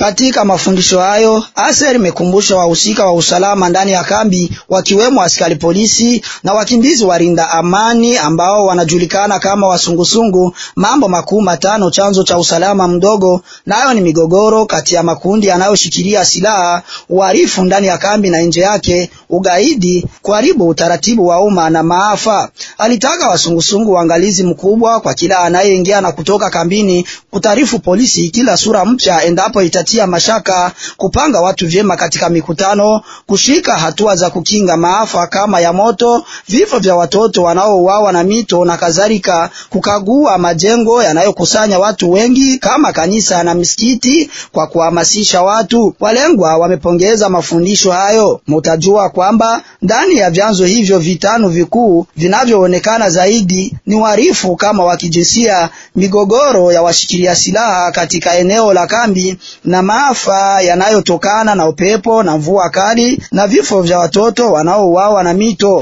Katika mafundisho hayo, Aser imekumbusha wahusika wa usalama ndani ya kambi wakiwemo askari polisi na wakimbizi walinda amani ambao wanajulikana kama wasungusungu mambo makuu matano chanzo cha usalama mdogo, nayo ni migogoro kati ya makundi yanayoshikilia silaha, uhalifu ndani ya kambi na nje yake, ugaidi, kuharibu utaratibu wa umma na maafa. Alitaka wasungusungu uangalizi mkubwa kwa kila anayeingia na kutoka kambini, kutaarifu polisi kila sura mpya endapo itatia mashaka, kupanga watu vyema katika mikutano, kushika hatua za kukinga maafa kama ya moto, vifo vya watoto wanaouawa na mito na kadhalika, kukagua majengo yanayokusanya watu wengi kama kanisa na misikiti kwa kuhamasisha watu. Walengwa wamepongeza mafundisho hayo. Mutajua kwamba ndani ya vyanzo hivyo vitano vikuu vinavyoonekana zaidi ni uhalifu kama wa kijinsia, migogoro ya washikilia silaha katika eneo la kambi na maafa yanayotokana na upepo na mvua kali na vifo vya watoto wanaouawa na mito.